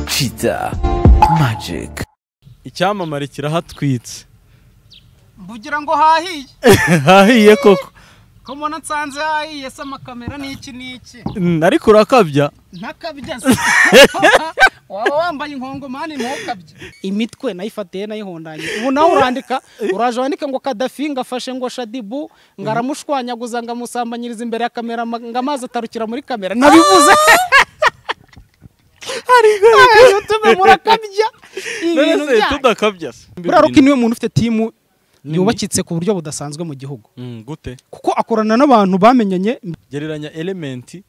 Shida Magic. icyamamare kirahatwitse mbugira ngo hahiye hahiye koko ko mbona nsanze hahiye se amakamera n'iki n'iki Mm, ariko urakabya ntakabya se waba wambaye inkongomani ntukabye imitwe nayifatiye nayihondanye ubu nawe urandika uraje wandike ngo kadafi ngo afashe ngo shadibu ngo aramushwanyaguza ngo amusambanyirize imbere ya kamera ama- ngo amazi atarukira muri kamera nabivuze tume murakabya ibintu none se byanyu tudakabya se buriya ruki niwe muntu ufite timu yubakitse ku buryo budasanzwe mu gihugu Mm, gute kuko akorana n'abantu bamenyanye gereranya elementi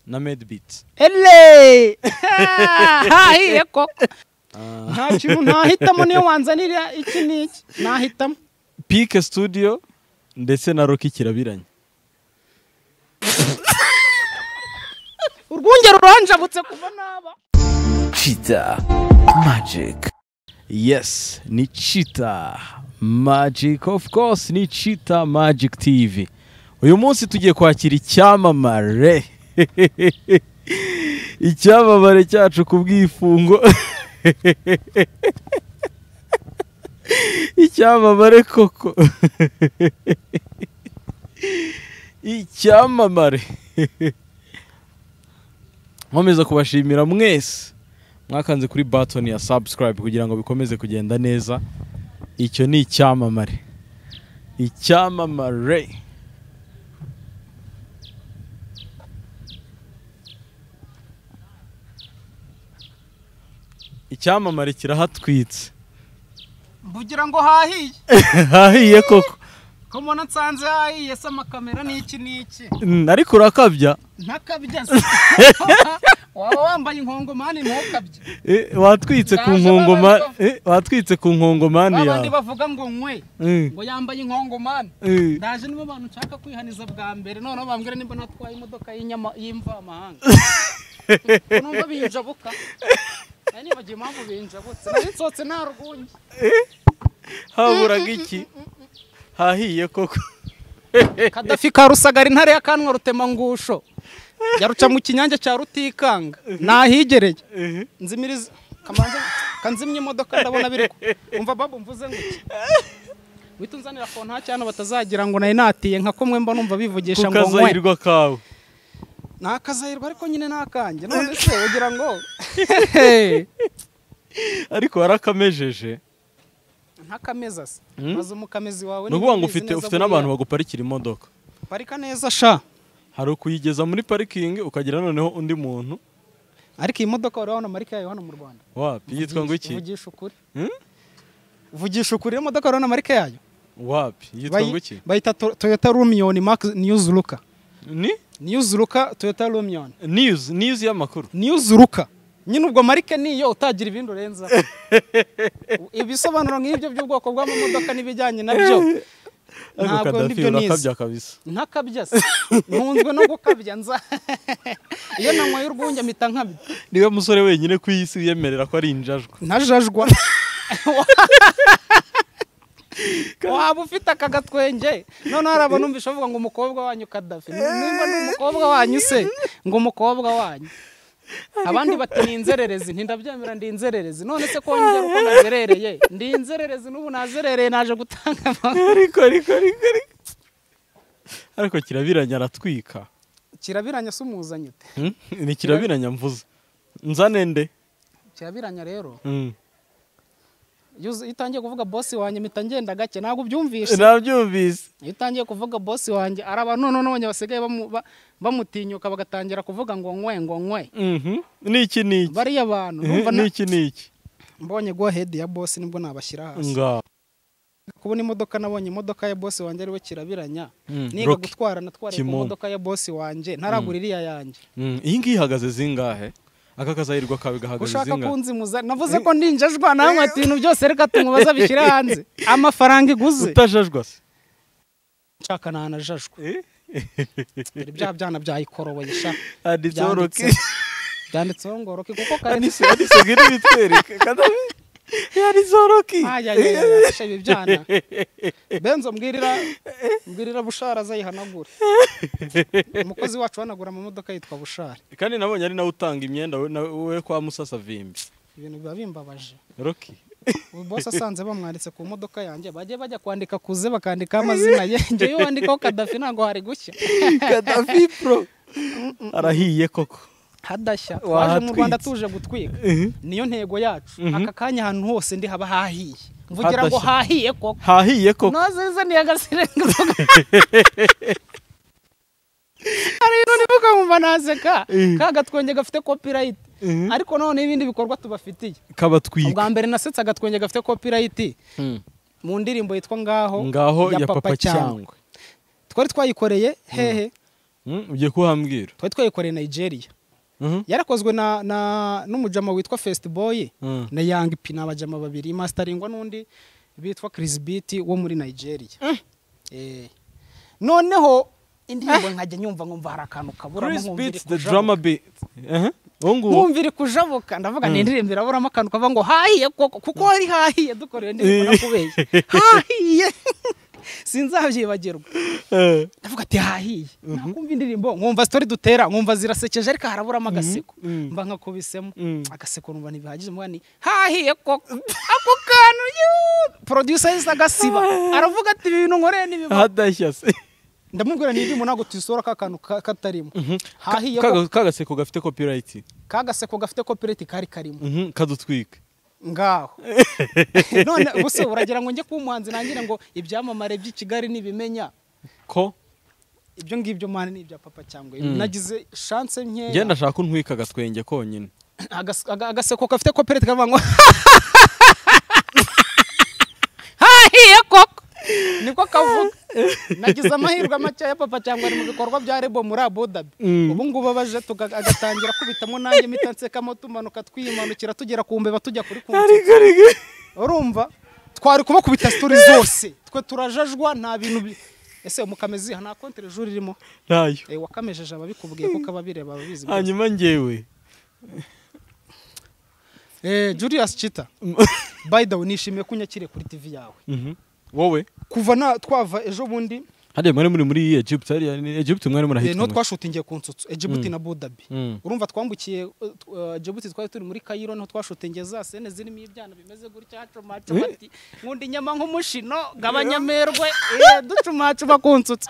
na medibiti ele hahiye koko nta kintu nahitamo niyo wanzanira iki n'iki nahitamo pike studio ndetse na roki kirabiranye urwunge ruranjabutse kuva naba Shida Magic. yes ni cheetah magic of course ni cheetah magic tv uyu munsi tugiye kwakira icyamamare icyamamare cyacu ku bwifungo icyamamare koko icyamamare nkomeza kubashimira mwese mwakanze kuri batoni ya subscribe kugira ngo bikomeze kugenda neza icyo ni icyamamare icyamamare icyamamare kirahatwitse mbugira ngo hahiye hahiye koko ko mbona nsanze hahiye se amakamera n'iki n'iki Mm, ariko urakabya ntakabya se waba wambaye inkongomani ntukabye Eh, watwitse ku Ndaje nkongoma babazwa. eh, watwitse ku nkongomani babandi yawe bavuga ngo nkwe Mm, ngo yambaye inkongomani eh. ndaje nibo bantu nshaka kwihaniza bwa mbere noneho bambwira nimba natwaye imodoka y'inyama- y'imvamahanga numva binjabuka nari nibagiye impamvu binjabutse nari nsohotse nta rwunge haburaga iki hahiye koko kadafi ka rusagara intare y'akanwa rutemangusho yaruca mu kinyange cya rutikanga nahigereye nzimiriza kamanza kanzimya imodoka ndabona biri ko umva babu mvuze ngo iki wita unzanira konta cyane batazagira ngo nari natiye nka komwe mba numva bivugisha ngo nkwe kukazahirwa kawe ni akazahirwa ariko nyine ni akanjye none se ugira ngo ariko warakamejeje ntakameza se Hmm? maze umukamezi wawe ni ukuvuga ngo ufite ufite n'abantu baguparikira imodoka parika neza sha hari ukuyigeza muri parikingi ukagira noneho undi muntu ariko iyi modoka wari wabona marika yayo hano mu rwanda wapi yitwa ngo iki vugisha ukuri Hmm? vugisha ukuri iyo modoka wari wabona marika yayo wapi yitwa Bayi- ngo iki bayita to- toyota rumiyoni max niyuzuruka ni niyuzuruka toyota rumiyoni niyuzi niyuzi y'amakuru niyuzuruka nyine ubwo marike niyo utagira ibindi urenza ibisobanuro nk'ibyo by'ubwoko bw'amamodoka n'ibijyanye nabyo ariko ntabwo kadafi ndibyo nize urakabya kabisa ntakabya se ntunzwe no gukabya nza iyo nanyweye urwunge mpita nkabya niwe musore wenyine ku isi wiyemerera ko ari injajwa ntajajwa waba ufite aka gatwenge noneho hari abantu numvise bavuga ngo umukobwa wanyu kadafi nimba ni umukobwa wanyu se ngo umukobwa wanyu abandi bati ni inzererezi ntindabyemera ndi inzererezi none se kongera uko nazerereye ndi inzererezi n'ubu nazerereye naje gutanga amakuru ariko ariko ariko ariko ariko kirabiranya aratwika kirabiranya se umuzanye ute Hmm? ni kirabiranya mvuze nzane nde kirabiranya rero Mm. iyo uzi- iyo utangiye kuvuga bosi wanjye mpita ngenda gake ntabwo ubyumvishe nabyumvise iyo utangiye kuvuga bosi wanjye hari abantu noneho basigaye bamu- ba- bamutinyuka bagatangira kuvuga ngo nkwe ngo nkwe Mhm. niki niki bariya bantu Eh, numva na- niki niki mbonye go hedi ya bosi nibwo nabashyira hasi nga kubona imodoka nabonye imodoka ya bosi wanjye ariwe kirabiranya Mm, niga Rocky. gutwara natwariye ku Kimomo. modoka ya bosi wanjye ntaragura iriya yanjye Mm, iyi ngiyi ihagaze zingahe aka kazahirwa kawe gahagaze ushaka zingahe kunzimuza navuze ko ndinjajwa nawe nkweto ibintu byose reka tumubaza bishyire hanze amafaranga iguze utajajwa se nshaka ntanajajwe Eh? dore bya byana byayikoroboye sha handitseho roki Byanditse. byanditseho ngo roki kuko kare handitse handitse ngo iri bitwereke Kadafi. handitseho roki ayayayayasha ibi byana benzo mbwirira mbwirira bushara azayihanagure umukozi wacu uhanagura amamodoka yitwa bushara kandi nabonye ari nawe utanga imyenda we- nawe- we kwa musasavimbi ibintu biba bimbabaje roki ubu bose asanze bamwanditse ku modoka yanjye bajye bajya kwandika ku ze bakandikaho amazina ye njyewe wandikaho kadafi ntabwo hari gushya kadafi pro arahiye koko hadashya Wahatwitse. twaje mu rwanda tuje gutwika niyo ntego yacu aka kanya ahantu hose ndi haba hahiye mvugira ngo Hadashya. hahiye koko hahiye koko ntazizaniye agasirenga hari ibintu nibuka nkumva naseka Mhm. ka gatwenge gafite copyright Mhm. ariko noneho n'ibindi bikorwa tubafitiye ubwa kabatwika mbere nasetse agatwenge gafite copyright mu ndirimbo yitwa ngaho ngaho ya papa cyangwa cyangwa twari twayikoreye hehe Mm, ugiye kuhambwira twari twayikoreye nigeria Mhm. yarakozwe na, na n'umujama witwa First Boy Mm. na Young P ni abajama babiri masteringwa n'undi bitwa Chris Beat wo muri Nigeria eh. noneho indirimbo nkajya nyumva nkumva hari akantu kaburamo Chris nkumva iri beats the kujabuka. drama beat Ehe, uwo nguwo nkumva iri kujabuka ndavuga ni indirimbo iraburamo akantu kavuga ngo hahiye koko kuko hari hahiye dukoreye indirimbo nakubeye hahiye sinzabyibagirwa Eh, ndavuga ati hahiye nakumva indirimbo nkumva sitori dutera nkumva zirasekeje ariko haraburamo agaseko mhm. mba nkakubisemo Mhm. agaseko numva ntibihagije mba ni hahiye koko ako kantu yu- producer yahise agasiba aravuga ati ibi bintu nkoreye n'ibiba hadashya se ndamubwira n'indimu ntabwo tuyisora ka kantu ka- katarimo hahiye koko Kaga- kagaseko gafite copyright ka gaseko gafite copyright kari karimo Mhm, kadutwika ngaho none gusa uragira ngo njye kuba umuhanzi nangire ngo ibyamamare by'i kigali nibimenya ko ibyo ngibyo mani ni ibya papa cyangwa nagize chance njye nkeya ndashaka ko untwika agatwenge konyine Agas- aga- agaseko gafite koperative kavuga ngo hahiye koko niko kavuga nagize amahirwe make ya papa cyangwa ari mu bikorwa bya rebo muri abudabi ubu ngubu abaje tuga- agatangira kubitamo nanjye mpita nsekamo tumanuka twimanukira tugera ku mbeba tujya kuri kunsi urumva twari kubakubita sitori zose twe turajajwa nta bintu bi- ese umukamizi nta konti rejuru irimo ntayo Eh, wakamejeje ababikubwiye kuko ababireba babizi byose. hanyuma ngewe Eh, Julius Chita by the way nishimiye ko unyakiriye kuri TV yawe Mhm. wowe kuva na twava ejo bundi hariya mwari muri muri Egypt hariya ni Egypt mwari eh, no murahitamo twashutingiye ku nsutsu Djibouti na Budabi Mm. urumva twambukiye eh, tw- eh, Djibouti twari turi muri Cairo niho twashutingiye za sene zirimo ibyana bimeze gutya hacumacu bati nkunda inyama nk'umushino gabanya amerwe eh, ducumacuma ku nsutsu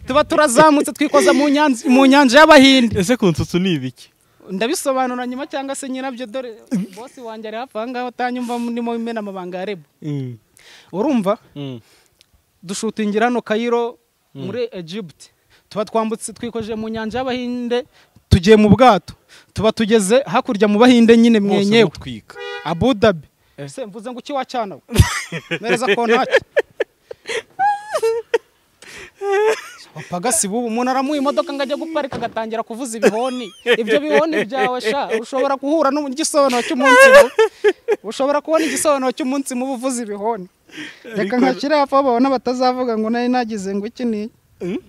tuba turazamutse twikoza mu nyanza mu nyanja y'abahinde ese ku nsutsu ni ibiki ndabisobanura nyuma cyangwa se nyirabyo dore bosi wanjye ari hafi aha ngaha utanyumva ndimo imena amabanga ya rebu urumva Mm. dushutingira hano kayiro muri Egypt tuba twambutse twikoje mu nyanja y'abahinde tugiye mu bwato tuba tugeze hakurya mu bahinde nyine Mwose mwenyewe mutwika Abu Dhabi Eh. se mvuze ngo iki wacana we? mereza kontaki pagasi bubu umuntu aramuha imodoka ngo ajya guparika agatangira kuvuza ibihoni ibyo bihoni byawe sha ushobora guhura n'igisobanuro cy'umunsi mubi ushobora kubona igisobanuro cy'umunsi mubi uvuza ibihoni reka nkakire hafi aho babona batazavuga ngo nari nagize ngo iki ni iki."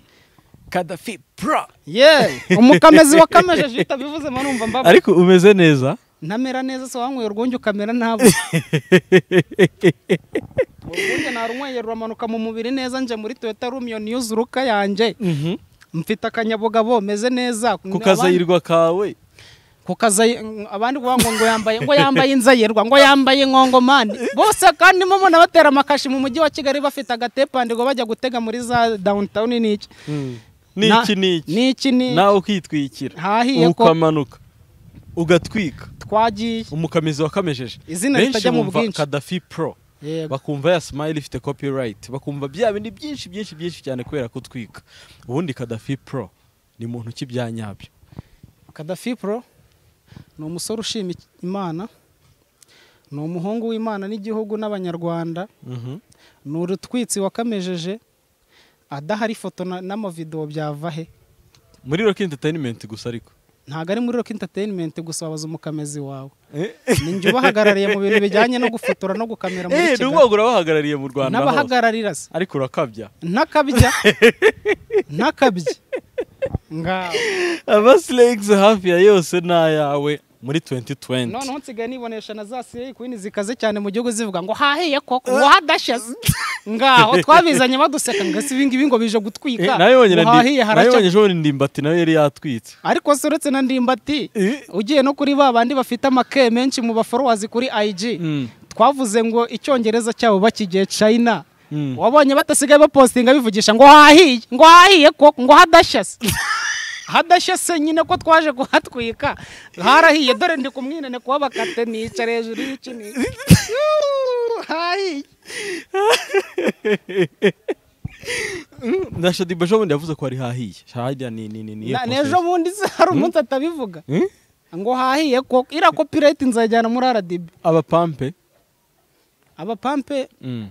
Kadafi Pro. ye umukamezi wakamejeje iyo utabivuzemo numva mbabaye ariko umeze neza ntamera neza se wanyweye urwunge ukamera nabi urwunge narunyweye ruramanuka mu mubiri neza nje muri toyota rumiyo niyo zuruka yanjye mfite akanyabugabo meze neza ku kazayirwa kawe ku kazayi ng- abandi kuvuga ngo ngo yambaye ngo yambaye inzayirwa ngo yambaye inkongomani bose kandi mo mbona batera amakashi mu mujyi wa kigali bafite agatepande ngo bajya gutega muri za downtown n'iki Na- n'iki n'iki n'iki ni nawe ukitwikira Hahiye ko- ukamanuka ugatwika twagiye umukamizi wakamejeje Izina ritajya mu bumva bwinshi. kadafi pro yego bakumva ya smile ifite copyright bakumva bya bindi byinshi byinshi byinshi cyane kubera kutwika ubundi kadafi pro ni mu ntoki bya nyabyo Kadafi Pro ni umusore ushima iki- Imana ni umuhungu w'Imana n'igihugu n'abanyarwanda ni urutwitsi wakamejeje adahari ifoto na- n'amavidewo byava he muri rock entertainment gusa ariko ntabwo ari muri Rock Entertainment gusa wabaza umukamezi wawe ni njye ubahagarariye mu bintu bijyanye no gufotora no gukamera muri Eh, ni Kigali ubwoko urabahagarariye mu rwanda hose n'abahagararira se ariko urakabya ntakabya ntakabya ngaho amasilegisi hafi ya yose ni ayawe muri 2020 noneho nsigaye nibonesha na za siriya kwini zikaze cyane mu gihugu zivuga ngo hahiye koko ngo hadashaze ngaho twabizanye baduseka ngo si ibingibi ngo bije Eh, gutwika nawe wonyine ngo hahiye haracya ejo ndimbati nawe yari yatwitse ariko se uretse na ndimbati Eh. ugiye no kuri ba bandi bafite amake menshi mu baforowazi kuri IG Mm. twavuze ngo icyongereza cyabo bakigiye China Mm. wabonye batasigaye bapostinga bivugisha ngo hahiye ngo hahiye koko ngo hadashyase hadashyase nyine ko twaje kuhatwika harahiye dore ndi kumwinane kuba bakate nicara hejuru y'ikini hahiye na shadiba ejo bundi yavuze ko ari hahiye harya ni ni ni ni Na- n'ejo bundi se hari umunsi atabivuga ngo hahiye koko iriya copyright nzajyana muri RDB abapampe abapampe Mm.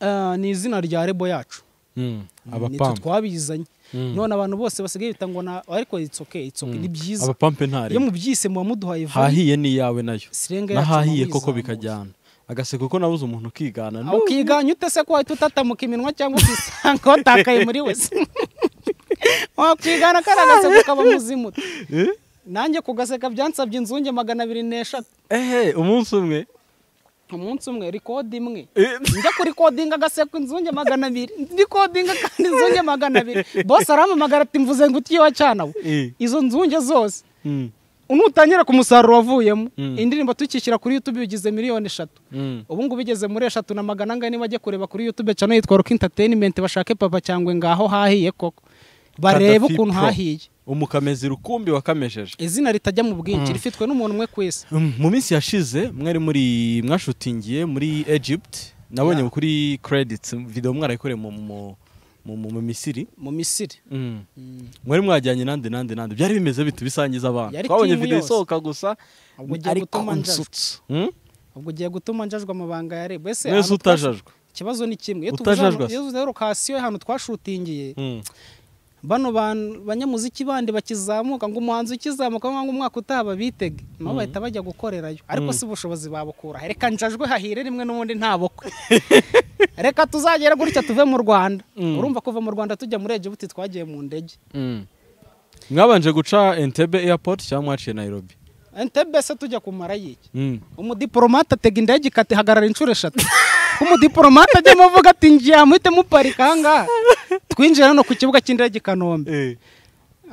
Ah, ni izina rya rebo yacu Mm. nitwe abapampe twabizanye Mm. none abantu bose basigaye bita ngo na ariko it's okay it's okay ni byiza abapampe ntare iyo mubyise muba muduhaye vuba hahiye ni iyawe nayo sirenga yacu nahahiye mubizamura. koko bikajyana agaseko ko nabuze umuntu ukigana Ah, ukiganya ute se ko wahita utatamuka iminwa cyangwa ukisanga watakaye muri wese wakigana karagase kukaba muzimuta Eh? nanjye kugaseka byansabye inzunge magana abiri n'eshatu ehe umunsi umwe umunsi umwe rikodi imwe Eh, njya kuri kodinga agaseka inzunge magana abiri ndi kodinga kandi inzunge magana abiri bose arampamagara ati mvuze ngo utiye wacana we Eh. izo nzunge zose Mm. nutangira ku musaruro wavuyemo Mm. indirimbo tukishyira kuri youtube bigize miliyoni eshatu Mm. ubu ngubu igeze muri eshatu na magana angahe niba ajya kureba kuri youtube cyane yitwa rock entertainment bashake papa cyangwa ngaho hahiye koko barebe Gaddafi ukuntu Pro. hahiye umukamezi rukumbi wakamejeje izina ritajya mu bwinshi rifitwe n'umuntu umwe ku isi Mm, mu minsi yashize mwari muri mwashutingiye muri egypt nabonye Yeah. kuri credits video mwarayikoreye mu mu mu- mu mu misiri mu misiri Mm. mwari mwajyanye nandi nandi nandi byari bimeze bitu bisangiza abantu Yari twabonye team video yose. isohoka gusa Ubwo ugiye ariko gutuma njajwa. nsutsu Mm? ubwo ugiye gutuma njajwe amabanga ya rebo ese mwese ahantu twashu- utajajwe ikibazo ni kimwe iyo Utajajwa tuvuze se. iyo tuvuze lokasiyo ahantu twashutingiye Mm. bano ban- banyamuziki bandi bakizamuka ngo umuhanzi ukizamuka ngo umwaka utaha babitege nabo bahita bajya gukorerayo ariko si ubushobozi babukura reka njajwe hahire rimwe n'ubundi nta bukwe reka tuzagera gutya tuve mu rwanda Mm. urumva kuva mu rwanda tujya muri egibuti twagiye mu ndege Mm. mwabanje guca entebbe airport cyangwa mwaciye nairobi entebbe se tujya kumara yiki Mm. umudiporomate atega indege ikatihagarara inshuro eshatu umudiporomate ajyamo avuga ati ngiye muhite muparika ahangaha twinjira hano ku kibuga cy'indege i kanombe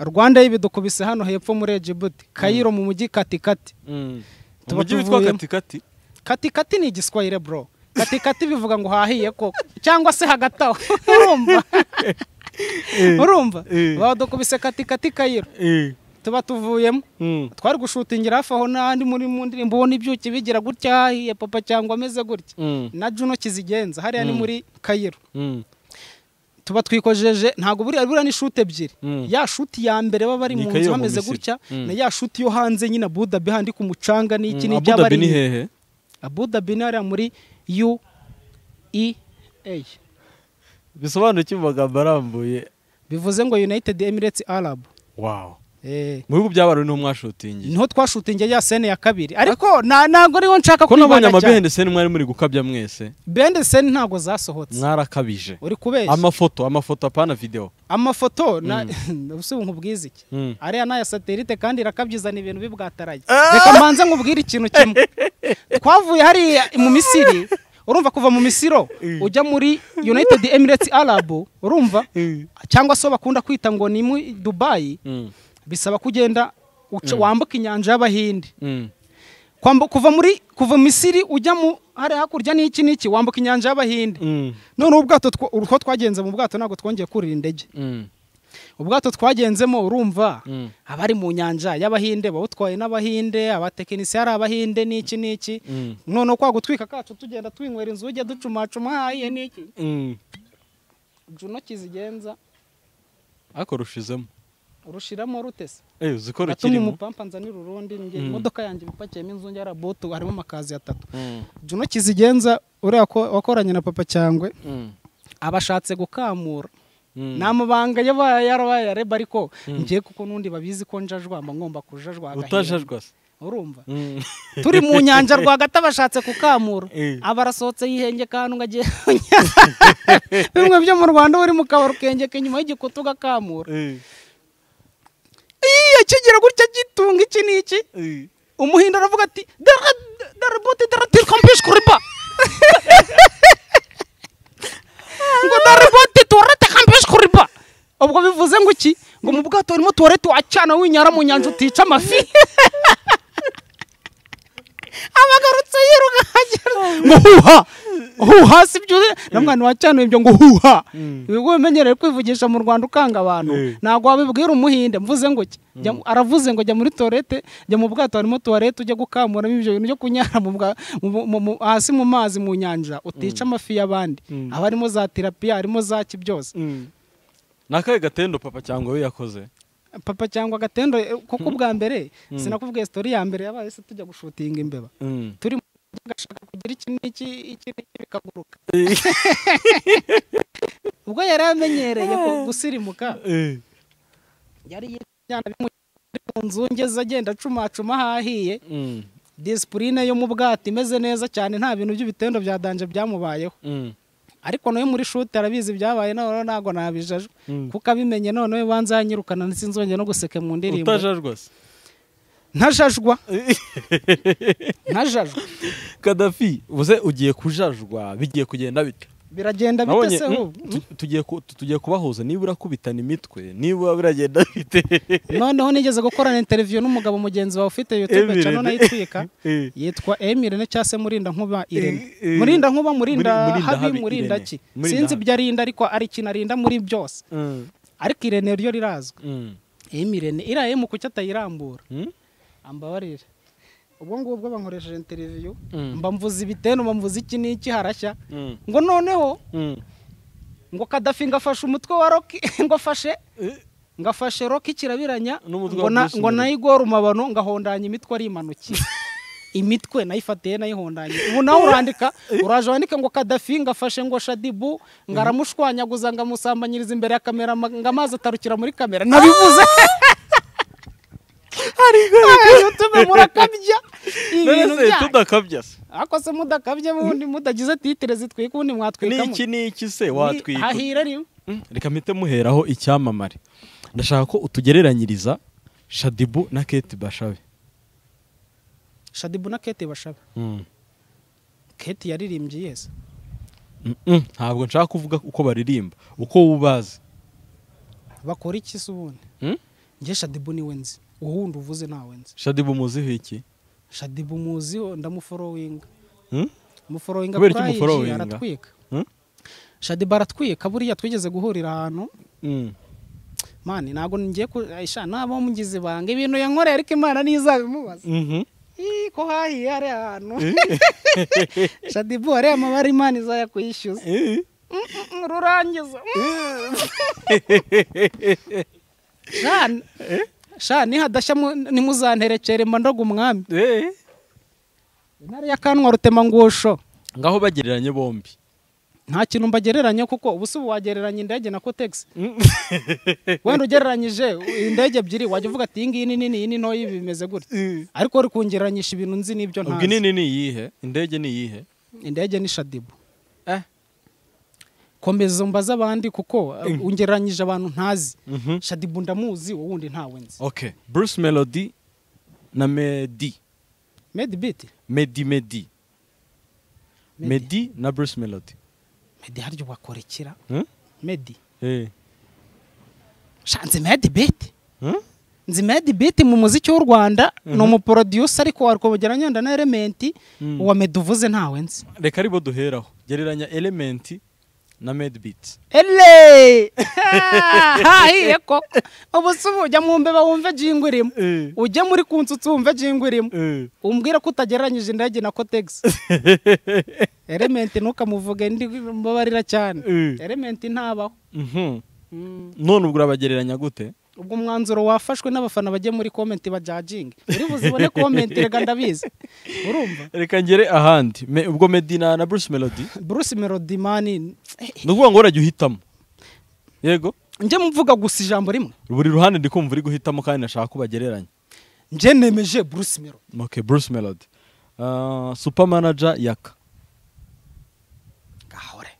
rwanda y'ibidukubise hano hepfo muri egibuti kayiro mu mujyi katikati Mm. Tuba umujyi witwa tuvuyemo. katikati katikati ni igiswahire bro katikati bivuga ngo hahiye koko cyangwa se hagati aho urumva urumva eh. badukubise katikati kayiro tuba tuvuyemo Mm. twari gushutingira hafi aho n'ahandi muri mu ndirimbo ubona ibyuki bigira gutya hahiye papa cyangwa ameze gutya Mm. na juno kizigenza hariya ni Mm. muri kayiro Mm. tuba twikojeje ntabwo buriya buriya ni shuti ebyiri Mm. ya shuti ya mbere baba bari Ni mu nzu Cairo mu bameze Misiri. gutya Mm. na ya shuti yo hanze nyine abudabi handi ku mucanga n'iki Mm. n'iki aba abudabi ari ni hehe abudabi ni hariya muri u e a bisobanuye mu magambo arambuye bivuze ngo united emirates arab wow eh mu bihugu by'abarundi niho mwashutingiye niho twashutingiye ya sene ya kabiri ariko na- ntabwo ariho nshaka ko nabonye kwivanga cyane. amabende seni mwari muri gukabya mwese bende sene ntabwo zasohotse mwarakabije uri kubeshya amafoto amafoto apana video amafoto na ubu nkubwiza iki Mm. ariya ni aya satelite kandi irakabyizana ibintu bibwataraye reka mbanze nkubwire ikintu kimwe twavuye hariya mu misiri urumva kuva mu misiro ujya muri united emirates arab urumva cyangwa se bakunda kwita ngo ni muri dubayi Mm. bisaba ko ugenda uca- wambuka inyanja y'abahinde Mm. Kwambu- kuva muri kuva misiri ujya mu hariya hakurya n'iki n'iki wambuka inyanja y'abahinde Mm. noneho ubwato two- uko twagenze mu bwato ntabwo twongeye kurira indege Mm. ubwato twagenzemo urumva Mm. abari mu nyanja y'abahinde bawutwaye n'abahinde abatekinisiye ari abahinde n'iki n'iki Mm. noneho kwa gutwika kacu tugenda twinywera inzu ujya ducumacuma hahiye n'iki Mm. juno kizigenza ariko rushizemo rushiramo rutese eh uzikora atuma kirimo umupampa nzanira urundi njye Mm. imodoka yanjye ipakiyemo inzu njye arabutu harimo amakazi atatu Mm. juno kizigenza uriya ko- wakoranye na papa cyangwe Mm. abashatse gukamura Mm. ni amabanga yabaye yarabaye yareba ariko ngiye kuko n'undi babizi ko njajwa mba ngomba kujajwa agahera. utajajwa se urumva Mm. turi mu nyanja rwagati abashatse kukamura Eh. aba arasohotse yihengeka ahantu ngo agiye mu nyanja. bimwe byo mu rwanda uba uri mu kabari ukengeka inyuma y'igikuta ugakamura Eh. iya kigira gutya gitunga iki n'iki Eh. umuhinda aravuga ati dara- darabote daratirkambishi kuriba ngo darabote tuwaratekambishi kuriba ubwo bivuze ngo iki ngo mu bwato urimo tuwarete wacana winyara mu nyanja utica amafi abagarutse yiruka agera ngo huha huha si byo na mwana wacanuye ibyo ngo huha ibigo bimenyereye kwivugisha mu rwanda ukanga abantu ntabwo wabibwira umuhinde mvuze ngo ki Jya mu- aravuze ngo jya muri toilette jya mu bwato harimo toilette ujye gukamuramo ibyo bintu byo kunyara mu bwa- mu- mu- mu- hasi mu mazi mu nyanja utica amafi y'abandi haba harimo za terapiya harimo za ki byose ni akahe gatendo papa cyangwa we yakoze papa cyangwa agatendo eh, kuko ubwa mbere sinakubwiye sitori ya mbere yabaye se tujya gushutinga imbeba turi mu mujyi agashaka kugira iki n'iki iki n'iki bikaguruka ubwo yari amenyereye ku- gusirimuka yari yijyana mu nzu ngeze agenda acumacuma aho ahiye disipurine yo mu bwato imeze neza cyane nta bintu by'ibitendo bya danje byamubayeho ariko nawe muri shute arabizi byabaye noneho ntabwo nabijajwe kuko abimenye noneho banza yanyirukana sinzongera no guseka mu ndirimbo utajajwa se ntajajwa ntajajwa kadafi uze ugiye kujajwa bigiye kugenda bityo biragenda bite Nabonye, se mm, ubu tu- tugiye ku- tu- tugiye kubahuza niba urakubitana imitwe niba biragenda bite noneho nigeze gukorana interiviyu n'umugabo mugenzi wawe ufite youtube Emirene. channel unayitwika Eh. yitwa Emirene cyangwa se Murinda Nkuba Irene Eh, eh. Murinda Nkuba Murinda Muri- Murinda habi Habi Murinda Irene. ki Murinda sinzi Habi. ibyo arinda ariko ari ikintu arinda muri byose ariko Irene ryo rirazwi Emirene iriya emu kuki atayirambura ambabarire ubwo ngubwo bankoresheje interiviyu Mm. mba mvuze ibitenu mba mvuze iki n'iki harashya ngo noneho ngo kadafi ngafashe umutwe wa roki ngo afashe ngafashe roki kirabiranya N'umutwe ngo wa na- Bruce ngo Melody. nayigora umabano ngahondanya imitwe ari imanukiye imitwe nayifatiye nayihondanye ubu nawe urandika uraje wandike ngo kadafi ngafashe ngo shadibu ngaramushwanyaguza ngamusambanyiriza imbere ya kamera ma- ngo amazi atarukira muri kamera nabivuze youtube murakabya ibintu byanyu tudakabya se ariko se mudakabye ubundi mudagize titire zitwika ubundi mwatwikamo niki niki se Ni- watwika hahira rimwe Mm, reka mpite muheraho icyamamare ndashaka ko utugereranyiriza shadibu na keti bashabe shadibu na kete bashaba kete yaririmbye yese Mm-mm, ntabwo nshaka kuvuga uko baririmba uko wubazi bakora iki se ubundi njye shadibu niwe nzi wowe wundi uvuze ntawe nzi shadibu muziho iki shadibu muziho ndamuforowinga Mm? muforowinga Kubera iki kuri IG umuforowinga? aratwika Mm? shadibu aratwika buriya twigeze guhurira ahantu Mm. mani ntabwo ngiye ku aisha nabo mugize ibanga ibintu yankoreye ariko imana ntizabimubaza Mhm. Ih, ko hahiye hariya hantu shadibu hariya amabara imana izayakwishyuza Eh. Mm, rurangiza Mm. shana shana nihadashya mu- nimuzanterekere mba ndoga umwami Eh. intare y'akanwa rutemangusho ngaho bagereranye bombi nta kintu mbagereranya kuko ubu si ubu wagereranya indege na kotegisi wenda ugereranyije indege ebyiri wajya uvuga ati iyi ngiyi ni nini iyi ni ntoya ibi bimeze gutya ariko uri kungereranyisha ibintu nzi n'ibyo ubwo ntazi inini ni iyihe indege ni iyihe indege ni shadibu komeza umbaze abandi kuko uh, ungereranyije abantu ntazi Mhm. shadibu ndamuzi wowe wundi ntawe nzi okay bruce melody na medi medi biti medi medi medi medi na bruce melody medi harya wakorekera Mm? medi Eh. Sha, nzi medi biti Mm? nzi medi biti mu muziki w'u rwanda ni umuproducer ariko warwogera nyenda na elementi Mm. uwa medi uvuze ntawe nzi reka aribo duheraho gereranya elementi na medbit ele hahiye ko ubu si ubu ujya mu mbeba wumve jingo irimo ujye muri kunsutsi wumve jingo irimo umbwire ko utagereranyije indege na kotegisi elementi ntukamuvuge ndi mbabarira cyane elementi ntabaho none ubwo urabagereranya gute ubwo umwanzuro wafashwe n'abafana bagiye muri komenti bajajinge uri buzibone komenti rega ndabizi urumva reka ngere ahandi Me- ubwo medina na bruce melody bruce melody mani ni ukuvuga ngo urajya uhitamo yego njye mvuga gusa ijambo rimwe buri ruhande ndi kumva uri guhitamo kandi nashaka ko bagereranya njye nemeje bruce melody okay bruce melody Ah, super manager yaka gahore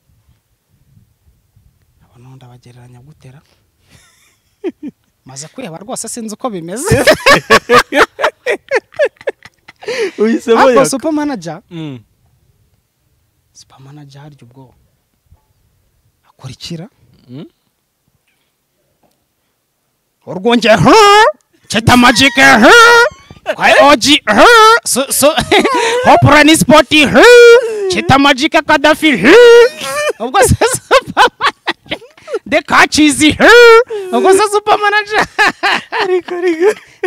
aba nundi abagereranya gutera maze kwiheba rwose sinzi uko bimeze uhisemo ariko yaka supa manaja Mm. supa manaja harya ubwoba akurikira Mm. urwunge cyita magike kwa oji so- so- hopura ni sipoti cyita magike kadafi ubwo se supa manaja de kacizi ubwo se supa manaja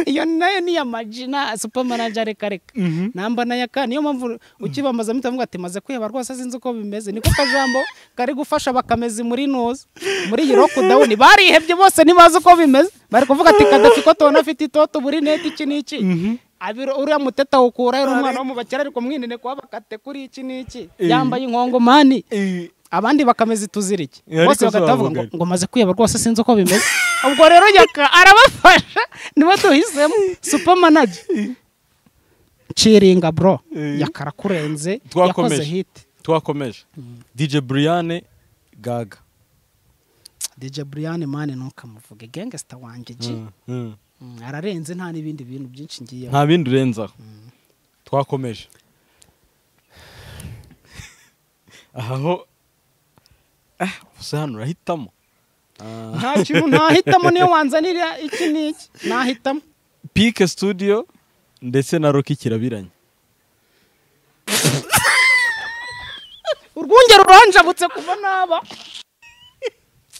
iyo nayo ni iya majina supa manaja reka reka namba na yaka niyo mpamvu ukibambaza muhita muvuga ati maze kwiheba rwose sinzi uko bimeze niko akajambo kari gufasha bakamezi muri nuzi muri iyi lockdown barihebye bose ntibazi uko bimeze bari kuvuga ati kadafi ko tubona afite itoto buri neti iki n'iki Abiro- uriya muteta awukura yari umwana wo mu bakera ariko mwinine kuba bakate kuri iki n'iki yambaye inkongomani Eh, abandi bakameza ituzirike Eh, bose ariko si bagahita bavuga wabugari. ngo- ngo maze kwiyaba rwose sinzi uko bimeze ubwo rero yaka arabafasha niba tuhisemo supamanaje ciringa bro Eh. yakarakurenze Twakomeje. yakoze hit twakomeje dj brian gaga DJ Brian mani ntukamuvuge gangster wanjye ji Mm, mm. Mm, ararenze nta n'ibindi bintu byinshi ngiyeho nta bindi urenzaho twakomeje aha ho ah gusa hano urahitamo Ah, nta kintu ntahitamo niyo wanzanira iki n'iki nahitamo pike studio ndetse na roki kirabiranye urwunge ruranjabutse kuva naba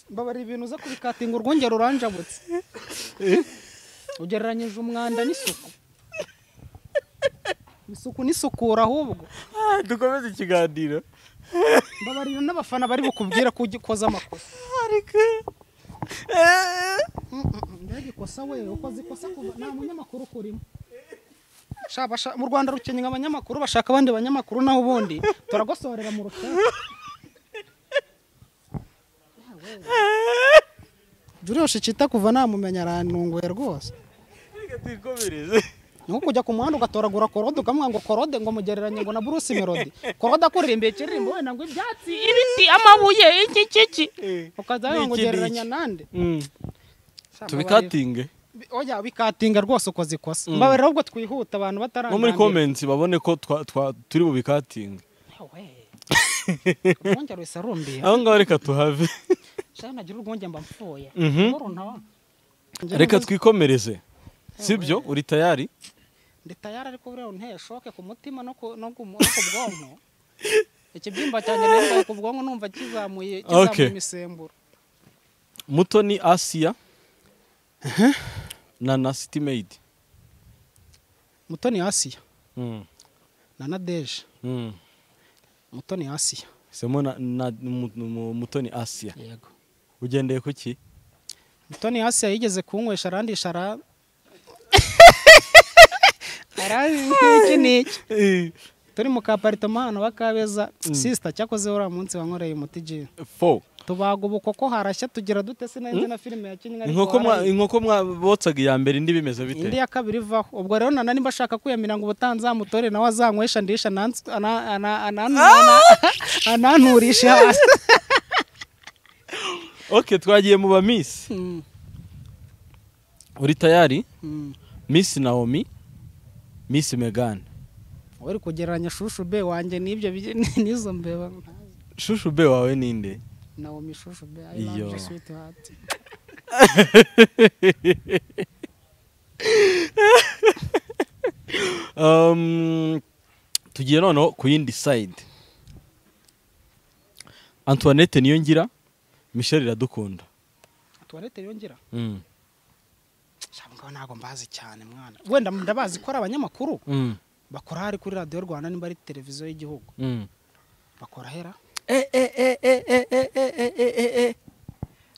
mbabara ibintu uza kubikatinga urwunge ruranjabutse ugereranyije umwanda n'isuku isuku n'isukura ahubwo dukomeze ikiganiro mbabara ibintu n'abafana bari bukubwira ko ugikoze amakosa Mm, mm, mm, mbega ikosa we ukoze ikosa kuva nta munyamakuru ukurimo Sha, basha- mu rwanda rukenye abanyamakuru bashaka abandi banyamakuru naho ubundi turagosorera mu rutara juriyoshe cyita kuva namumenya arantunguye rwose ni nko kujya ku muhanda ugatoragura korode ukamuha ngo korode ngo mugereranye ngo na bruce melody korode akuririmba ikiririmbo wenda ngo ibyatsi ibiti amabuye iki iki iki ukaza N'iki wenda ngo n'iki. gereranya nande Sha, tubikatinge mbabarira. oya bikatinga rwose ukoze ikosa mbabare ahubwo twihuta abantu batarananira nko muri komensi babone ko twa- twa- turi bubikatinge urwongera wese arumbiye aho ngaho reka tuhave shaka nagira urwongera mba mpfuye Mhm. Ngoro ntawa. reka twikomereze sibyo uri tayari ndi tayari ariko buriya unteye shoke ku mutima no ku no ku mu- no ku bwonko ikibyimba cyanjye nembaye ku bwonko numva kizamuye Okay. kizamuye imisemburo muto ni asiya na na sitimeyidi mutoni asiya na nadeje mutoni asiya semo na na- mu- mu- muto ni asiya yego ugendeye ku ki mutoni asiya yigeze kunywesha arandisha ara aranzi iki n'iki turi mu kaparitoma hano wa kabeza sisita cyakoze uriya munsi wankoreye umuti jiyo fo tubaga ubukoko harashya tugira dute sinenze na filime yakinnye ariko inkoko mwa- haraye. inkoko mwabotsaga iya mbere indi bimeze bite indi ya kabiri ivaho ubwo rero nana nimba ashaka kwiyamira ngo ubutanzamutore nawe azanywesha ndisha anans- ana- ana- ana- ana- ananturishe hasi ok twagiye mu ba miss Mm, uri tayari mm. miss naomi miss megan uri kugereranya shushu be wanjye n'ibyo bi- n'izo mbeba shushu be wawe ninde naomi shushu be I Iyo. love you, sweetheart. Um, tugiye noneho ku yindi side antoinette niyo ngira michelle iradukunda tuwarete yongera Mm. Sha, mugabo ntabwo mbazi cyane mwana wenda ndabazi ko ari abanyamakuru Mm. bakora hari kuri radiyo rwanda nimba ari televiziyo y'igihugu Mm. bakora hera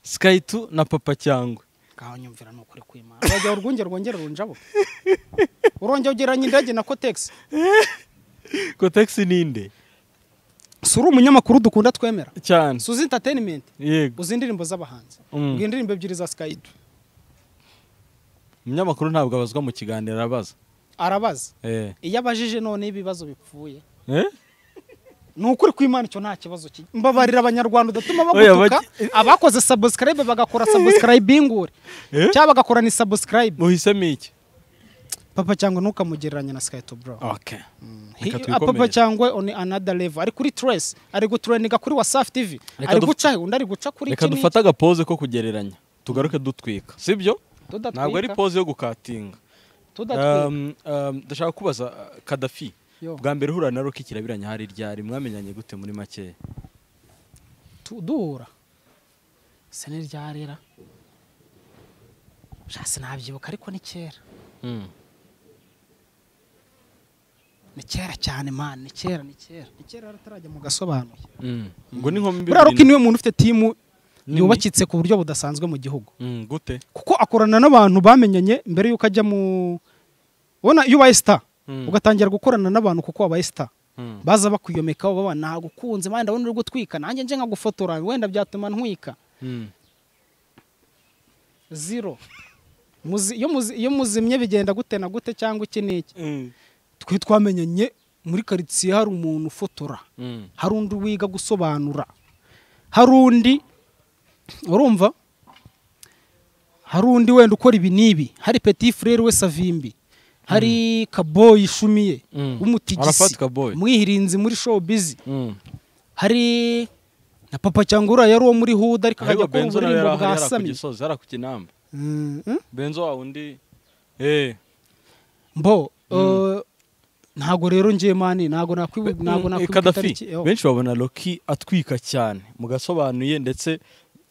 sky 2 na papa cyangwa ngaho nyumvira ni ukuri kwimana urajya urwunge rwongera urunjabo urongera ugereranya indege na kotegisi kotegisi ninde si uri umunyamakuru dukunda twemera cyane suzi interinimenti yego uzi indirimbo z'abahanzi Mm. ubwo indirimbo ebyiri za sikayidu umunyamakuru ntabwo abazwa mu kiganiro arabaza arabaza eh. iyo abajije noneho ibibazo bipfuye Eh? ni ukuri kw'imana icyo nta kibazo kiri mbabarira abanyarwanda udatuma Oya, bagutuka baki- abakoze sabusikarayibe bagakora sabusikarayibingure Eh? cyangwa bagakora ni sabusikarayibe muhisemo iki papa cyangwa ntukamugereranye na skyto bro Okay. He- Reka ah, papa twikomerere. cyangwa on another level ari kuri trace ari gutureninga kuri wasafi tv Reka ari duf- guca he undi ari guca kuri reka iki dufate agapoze ko kugereranya tugaruke dutwika sibyo Tudatwika. ntabwo ari poze yo gukatinga tudatwika Um, um, ndashaka kubaza uh, kadafi Yo. bwa mbere uhura na roki kirabiranya hari ryari mwamenyanye gute muri makeya Tu- duhura se ni ryarera sha sinabyibuka ariko ni kera ni kera cyane man ni kera ni kera ni kera atarajya mu gasobanuye ngo ni nkombi buriya roki bibiri niwe muntu ufite timu Nini. yubakitse ku buryo budasanzwe mu gihugu Mm, gute kuko akorana n'abantu bamenyanye mbere y'uko ajya mu ubona iyo ubaye sita Mm. ugatangira gukorana n'abantu kuko wabaye sita Mm. baza bakuyomekaho baba nagukunze man ndabona uri gutwika nanjye nje nkagufotora wenda byatuma ntwika Mm. zero Muzi- iyo muzi- iyo muzimye bigenda gute na gute cyangwa iki n'iki twe twamenyanye muri karitsiye hari umuntu ufotora Mm. hari undi wiga gusobanura hari undi urumva hari undi wenda ukora ibi n'ibi hari peti furere we savimbi hari kaboyi ishumiye Mm. w'umutigisi Arafat Kaboyi. mwihirinzi muri show bizi Mm. hari na papa cyangwa uriya yari uwo muri huda ariko ariko akajya kuri benzo nawe uburimbo yari bwa yari ku sami gisozi yari ku kinamba Mm, mm. benzo wa undi eh mbo eh, ntago rero ngiye mani ntago nakwibu ntago Mm, eh, nakwibuka Kadafi itariki, yo. benshi babona Rocky atwika cyane mugasobanuye ndetse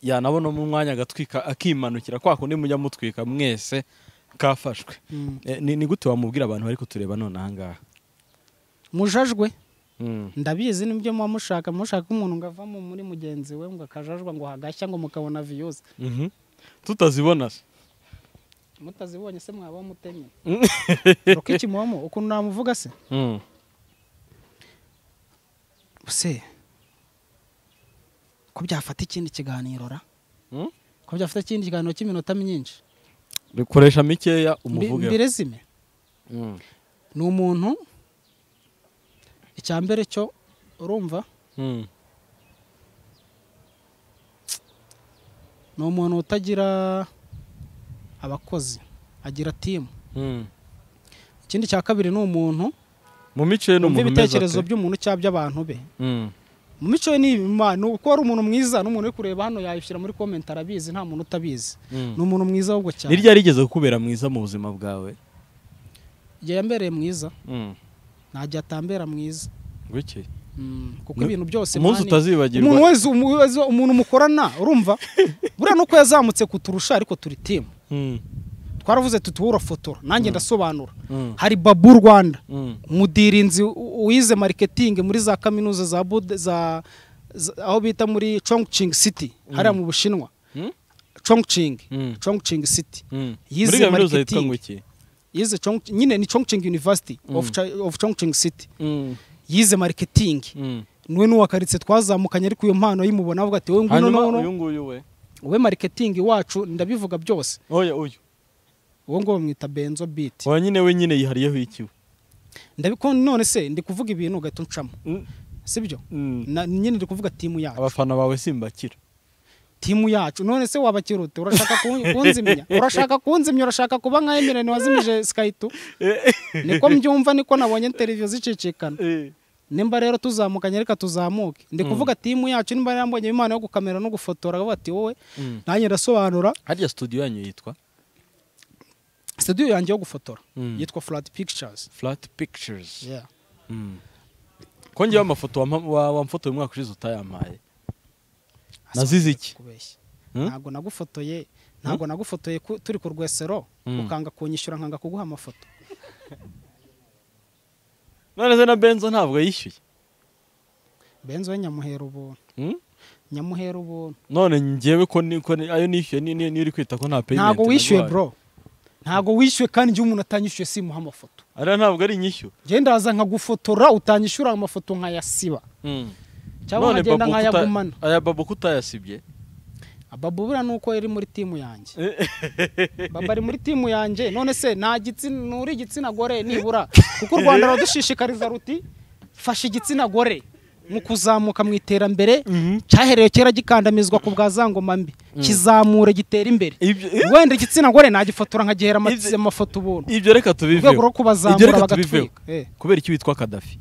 yanabona mu mwanya agatwika akimanukira kwa kundi mujya mutwika mwese kafashwe Mm. Eh, ni ni gute wamubwira abantu bari kutureba none aha ngaha mujajwe Mm. ndabizi nibyo muba mushaka mushaka umuntu ngo avamo muri mugenzi we ngo akajajwa ngo hagashya ngo mukabona viyuzi Mhm. tutazibona se mutazibonye se mwaba mutemye Mm. rukiki mubamo ukuntu namuvuga se Mm. se ko byafata ikindi kiganiro ra Mm? ko byafata ikindi kiganiro cy'iminota myinshi rikoresha mikeya Mbi- umuvuge mbire zime Mm. ni umuntu icya mbere cyo urumva Mm. ni umuntu utagira abakozi agira timu Mm. ikindi cya kabiri ni umuntu mu mico ye ni wumva umuntu umeze ibitekerezo ate by'umuntu cyangwa by'abantu be Mm. mu mico ye ni ibi, ma, ni uko ari umuntu mwiza n'umuntu uri kureba hano yayishyira muri komenti arabizi nta muntu utabizi Mm. ni umuntu mwiza ahubwo cyane ni ryari rigeze kukubera mwiza mu buzima bwawe igihe yambereye mwiza Mm. nta gihe atambera mwiza gutya Mm, kuko Nu- ibintu byose umunsi mani- utazibagirwa umuntu wese umu- wese umuntu mukorana urumva buriya nuko yazamutse kuturusha ariko turi timu Mm. twaravuze tuti wowe urafotora nanjye ndasobanura Mm. hari babu rwanda Mm. umudirinzi u- wize marketing muri za kaminuza za Bud- za za- aho bita muri chongqing city hariya mu bushinwa Mm? chongqing Mm. chongqing city Mm. Yize muri kaminuza yitwa marketing. ngo iki yize Chong- nyine ni chongqing university of, Chi- of chongqing city Mm. yize marketing Mm. niwe n'uwakaritse twazamukanye ariko iyo mpano y'imubona avuga ati wowe ngwino hanyuma uyu nono nguyu we wowe marketing wacu ndabivuga byose oya uyu uwo ngo bamwita benzo beat wa nyine we nyine yihariyeho ikiwe ndabiko none se ndi kuvuga ibintu ugahita uncamo Mm. sibyo Mm. Na- nyine ndi kuvuga timu yacu abafana bawe simbakira timu yacu none se wabakirute urashaka kun- kunzimya urashaka kunzimya urashaka kuba nka emirene wazimije skytu niko mbyumva niko nabonye televiziyo zicicikana nimba rero tuzamukanye reka tuzamuke ndi kuvuga timu yacu nimba yambonye imana yo gukamera no gufotora avuga ati wowe Mm. nanjye ndasobanura harya studio yanyu yitwa studio yanjye yo gufotora Mm. yitwa flat pictures flat pictures Yeah. Mm. ko ngewe amafoto wampa- wa- wamfotoye umwaka ushize utayampaye nazize iki kubeshya Mm? ntabwo nagufotoye ntabwo nagufotoye ku- turi ku rwesero Mm. ukanga kunyishyura nkanga kuguha amafoto none se na benzo ntabwo yishyuye benzo we nyamuhera ubuntu Mm? nyamuhera ubuntu none njyewe ko ni- ko ni- ayo nishyuye ni- ni- niyo uri kwita ko nta payment ntabwo wishyuye naguhaye. bro ntabwo wishyuye kandi igihe umuntu atanyishyuye simuha amafoto ariya ntabwo ari inyishyu njyewe ndaza nkagufotora utanyishyura amafoto nkayasiba cyangwa none nkagenda Babu kuta- nkayagumana aya babu kutayasibye babu buriya ni uko yari muri timu yanjye baba ari muri timu yanjye none se nta gitsina nturi igitsina gore nibura kuko u rwanda rudushishikariza ruti fasha igitsina gore mu kuzamuka mu iterambere cyahereye kera gikandamizwa ku bwa za ngoma mbi kizamure gitera imbere Ibyo- wenda igitsina gore nagifotora nkagihera Ibyo- amafoto ubuntu ibyo reka tubiveho rwego rwo kubazamura Ibyo reka bagatwika. tubiveho. Eh. kubera iki witwa kadafi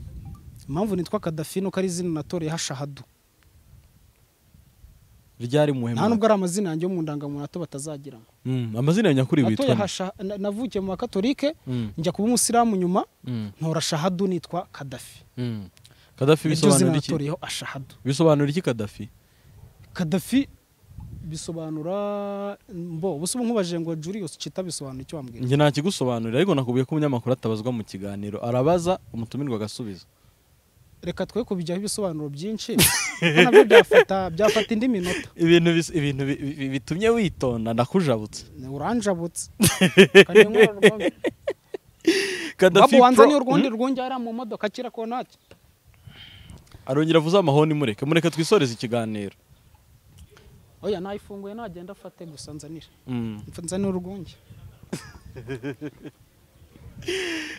impamvu nitwa kadafi nuko ari izina natoreye hashahadu ryari nta muhema nubwo ari amazina yanjye yo mu ndangamuntu hato batazagira ngo Mm, amazina ya nyakuri natoye witwa ni? hasha na- navukiye mu bakatolike Mm, njya kuba umusilamu nyuma mm, ntora shahadu nitwa kadafi mm. kadafi iryo zina bisobanura iki natoriyeho ashahadu bisobanura iki kadafi kadafi bisobanura mbo ubusa ubu nkubajije ngo julius kita bisobanura icyo wambwira njye nta kigusobanurira ariko nakubwiye ko umunyamakuru atabazwa mu kiganiro arabaza umutumirwa agasubiza reka twe kubijyaho ibisobanuro byinshi kuko nabyo byafata byafata indi minota ibintu bis- ibintu bi- bi- bitumye witonda ndakujabutse uranjabutse Kandi nkora urwo- kadafi Babu wanza pro- ni urwundi rwunge yari mu modoka kira konati Mm, arongera avuze amahoni mureke mureke twisoreze ikiganiro oya nayifunguye nagenda afate gusa nzanira Mm. nzanira urwunge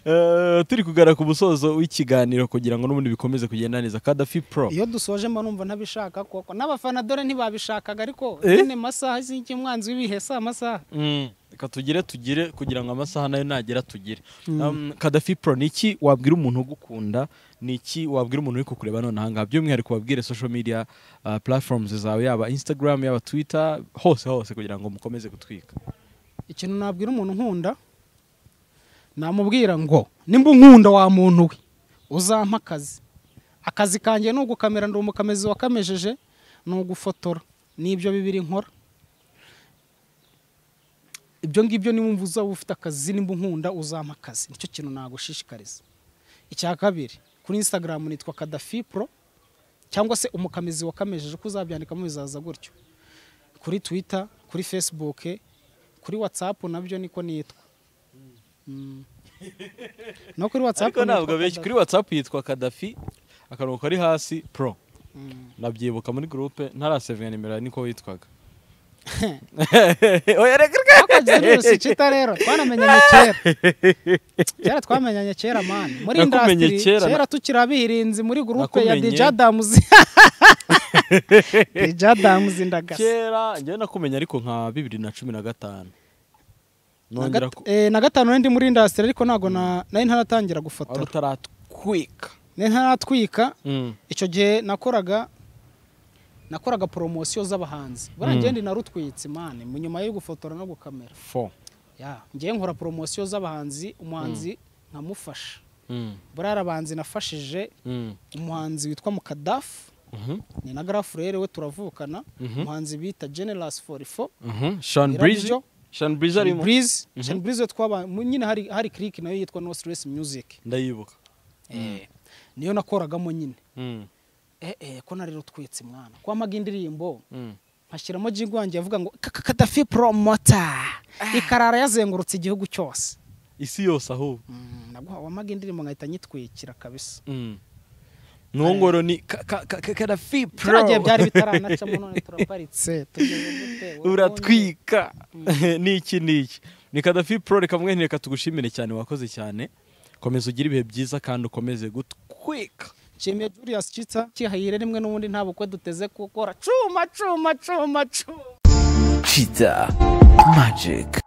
Eh, turi kugara ku musozo w'ikiganiro kugira ngo n'ubundi bikomeze kugenda neza kadafi pro iyo dusoje mba numva ntabishaka koko n'abafana dore ntibabishakaga ariko Eh? nyine masaha z'iki mwanzi w'ibihe si amasaha Mm, reka tugire tugire kugira ngo amasaha nayo nagera tugire Um, kadafi pro ni iki wabwira umuntu ugukunda ni iki wabwira umuntu uri kukureba nonaha ngaha by'umwihariko wabwire social media uh, platforms zawe yaba instagram yaba twitter hose hose kugira ngo mukomeze gutwika ikintu nabwira umuntu nkunda namubwira ngo nimba unkunda wa muntu we uzampa akazi akazi kanjye ni ugukamera ndi umukamizi wakamejeje ni ugufotora n'ibyo bibiri nkora ibyo ngibyo niba wumva uzaba ufite akazi nimba unkunda uzampa akazi nicyo kintu nagushishikariza icya kabiri kuri instagram nitwa kadafi pro cyangwa se umukamizi wakamejeje uko uzabyandikamo bizaza gutyo kuri twitter kuri facebook kuri whatsapp nabyo niko nitwa Mm. no kuri whatsapp ariko nitwa ntabwo benshi Kadafi. kuri whatsapp yitwa kadafi akarongo kari hasi pro Mm. nabyibuka muri groupe ntarasevinga nimero niko witwaga twakoze virusi cita rero twanamenyanye kera kera twamenyanye kera mani muri Nakumenye indasitiri kera, kera, tukiri abihirinzi muri gurupe ya Nakumenye. DJ Adams DJ Adams ndagasa kera njyewe nakumenya ariko nka bibiri na cumi na gatanu Na nongera gat- eh, na gatanu nari ndi muri indasitiri ariko ntabwo na- nari ntaratangira wari gufotora utaratwika nari ntaratwika icyo gihe nakoraga nakoraga poromosiyo z'abahanzi Mm. burangiye ndi narutwitse mani mu nyuma yo gufotora no gukamera fo ya ngewe nkora poromosiyo z'abahanzi umuhanzi nkamufasha Mm, buriya abahanzi nafashije mm, umuhanzi witwa mukadafu mhm, ni na garafu rero we turavukana Mhm. umuhanzi bita generasi forifo mhm. Sean Irabyo. Breezy Sean Breezy arimo burize burize we twaba mu- nyine hari hari kiriki nayo yitwa no stress music ndayibuka Eh, niyo nakoragamo nyine Mm, eh eh ko narero twitse mwana kwamaga indirimbo mm. nkashyiramo jingo wanjye yavuga ngo "Ka- ka- kadafi promota ikarara yazengurutse igihugu cyose isi yose ahubwo Mm, naguha wamaga indirimbo nkahita nyitwikira kabisa Mm. nuwo ngoro ni ka- ka- ka- ka- kadafi pro kiriya gihe byari bitaranacamo none turaparitse tugeze gute wowe ubundi- uratwika n'iki n'iki ni kadafi pro reka mwe reka tugushimire cyane wakoze cyane komeza ugire ibihe byiza kandi ukomeze gutwika nshimiye Julius Chita kihayire rimwe n'ubundi nta bukwe duteze gukora cuma cuma cuma cuma Cheetah Magic.